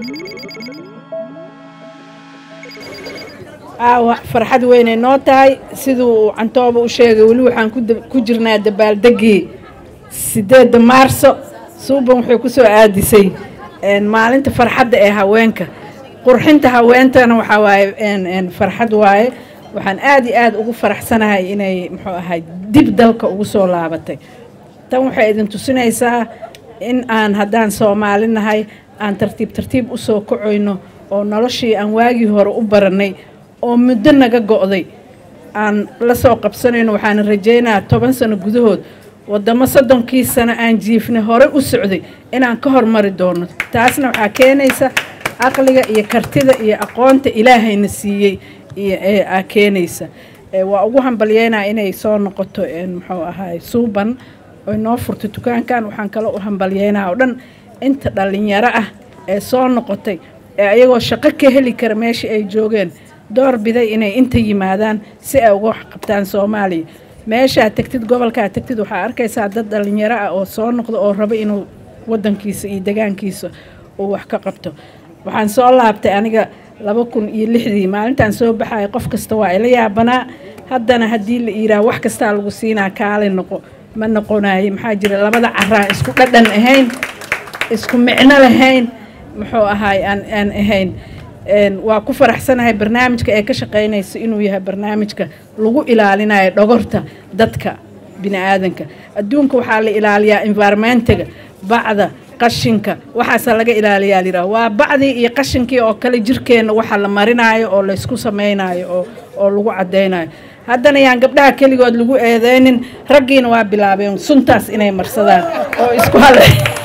aawa farxad weynay noo tahay siduu cantooba u sheegay weli waxaan ku jirnaa dabaaldegii sideedda maarso suuban waxay ku soo aadisay maalinta farxadda ee haweenka qurxinta haweentana waxaa waaye farxad waaye waxaan aad iyo aad ugu faraxsanahay inay muxuu ahay dib dalka ugu soo laabatay tan waxay idin tusinaysaa in aan haddaan soomaali nahay aan tartiib tartiib u soo kacoyno oo noloshii aan waagii hore u barannay oo muddo naga go'day aan la soo qabsanayno waxaana rajaynayaa toban sano gudahood waddamo soddonkii sano aan jiifnay hore u socday inaan ka hormari doono taasna waxaa keenaysa caqliga iyo kartida iyo aqoonta ilaahayna siiyey aa keenaysa waa ugu hambalyeynaa inay soo noqoto muxuu ahaay suuban oy noo furto dukaankan waxaan kale u hambalyeynaa oo dhan inta dhallinyaro ah ee soo noqotay ee ayagoo shaqo ka heli kara meeshii ay joogeen door biday inay inta yimaadaan si ay uga qabtaan soomaaliya meeshaa tegtid gobolkaa tegtid waxaa arkaysaa dad dhallinyaro ah oo soo noqdo oo rabo inuu wadankiisa iyo degaankiisa uu wax ka qabto waxaan soo laabtay aniga laba kun iyo lixdii maalintaan soo baxaya qof kasta waa ila yaabanaa haddana haddii la iiraah wax kastaa lagu siinaa kaali noqo ma noqonaye maxaa jira labada caraan isku dhadhan ahayn isku micno lahayn muxuu ahaay aan aan ahayn waa ku faraxsanahay barnaamijka ee ka shaqaynaysa inuu yahay barnaamijka lagu ilaalinayo dhogorta dadka bini aadanka adduunka waxaa la ilaaliyaa environmentiga bacda qashinka waxaasa laga ilaaliyaa liraa waa bacdii iyo qashinkii oo kale jirkeenna waxa la marinaayo oo laysku samaynayo oo oo lagu caddaynayo haddana yaan gabdhaha keligood lagu eedeynin raggiina waa bilaabeen suntaas inay marsadaan oo isku hale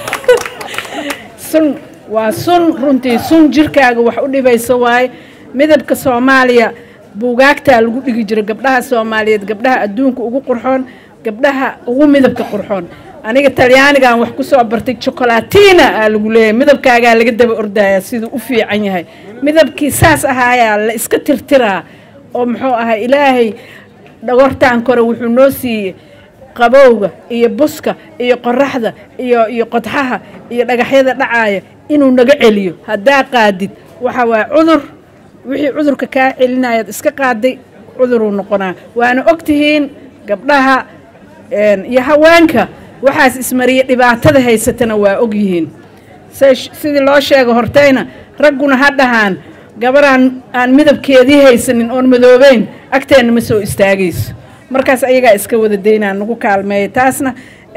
sun waa sun runtii sun jirkaaga wax u dhibaysa waaye midabka soomaaliya buugaagtaa lagu dhigi jiro gabdhaha soomaaliyeed gabdhaha adduunka ugu qurxoon gabdhaha ugu midabka qurxoon aniga talyaanigan wax ku soo bartay chocolatina aa lagu leeyahay midabkaagaa laga daba ordaya siduu u fiican yahay midabkii saas ahaayaa la iska tirtiraa oo muxuu ahay ilaahay dhagortaan kore wuxuu noo siiyey qabowga iyo buska iyo qoraxda iyo iyo qodxaha iyo dhagaxyada dhacaaya inuu naga celiyo haddaa qaadid waxa waa cudur wixii cudurka kaa celinayaad iska qaaday cuduruu noqonaa waana ogtihiin gabdhaha iyo haweenka waxaas ismariya dhibaatada haysatana waa ogyihiin sidii loo sheego hortayna ragguna ha dhahaan gabaraan aan midabkeedii haysanin oon madoobeyn agteenna ma soo istaagayso markaas ayagaa iska wada daynaa nagu kaalmeeya taasna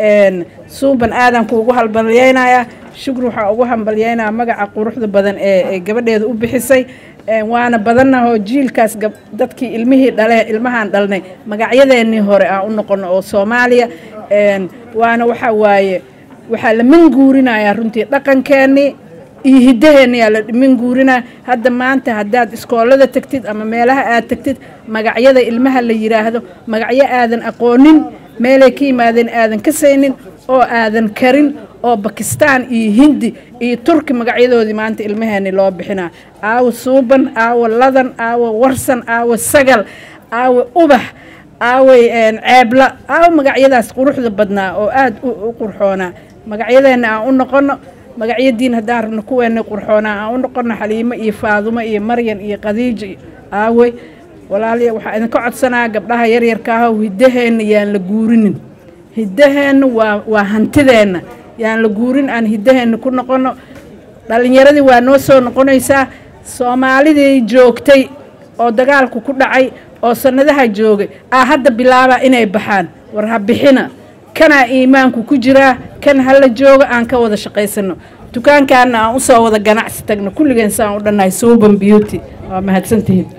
suuban aadan kuugu hambalyeynayaa shukri waxaa ugu hambalyeynaya magaca quruxda badan ee gabadheeda u bixisay waana badannahoo jiilkaas dadkii ilmihii dhale ilmahaan dhalnay magacyadeennii hore aan u noqono oo soomaaliya waana waxa waaye waxaa la minguurinayaa runtii dhaqankeennii iyo hiddaheenniyaa la minguurinaya hadda maanta haddaad iskoolada tegtid ama meelaha aad tegtid magacyada ilmaha la yidhaahdo magacyo aadan aqoonin meelay ka yimaadeen aadan ka saynin oo aadan karin oo bakistaan iyo hindi iyo turki magacyadoodii maanta ilmaheenni loo bixinaa aawo suuban aawo ladan aawo warsan aawo sagal aawo ubax aaway ceebla aawo magacyadaas quruxda badnaa oo aad u qurxoonaa magacyadeenna aan u noqono magacyadiin haddaan rabno kuweenna qurxoonaa aan u noqono xaliimo iyo faadumo iyo maryan iyo qadiijo aawey walaaliya waxaa idinka codsanaa gabdhaha yaryarkaaho hiddaheenna yaan la guurinin hiddaheenna waa waa hantideenna yaan la guurin aan hiddaheenna ku noqono dhallinyaradii waa noo soo noqonaysaa soomaalidii joogtay oo dagaalku ku dhacay oo sannadaha joogay aa hadda bilaabaa inay baxaan war ha bixina kanaa iimaanku ku jiraa kan hala joogo aan ka wada shaqaysano dukaankaana aan usoo wada ganacsi tagno kulligeen saan u dhannahay suuban beauty waa mahadsantihiin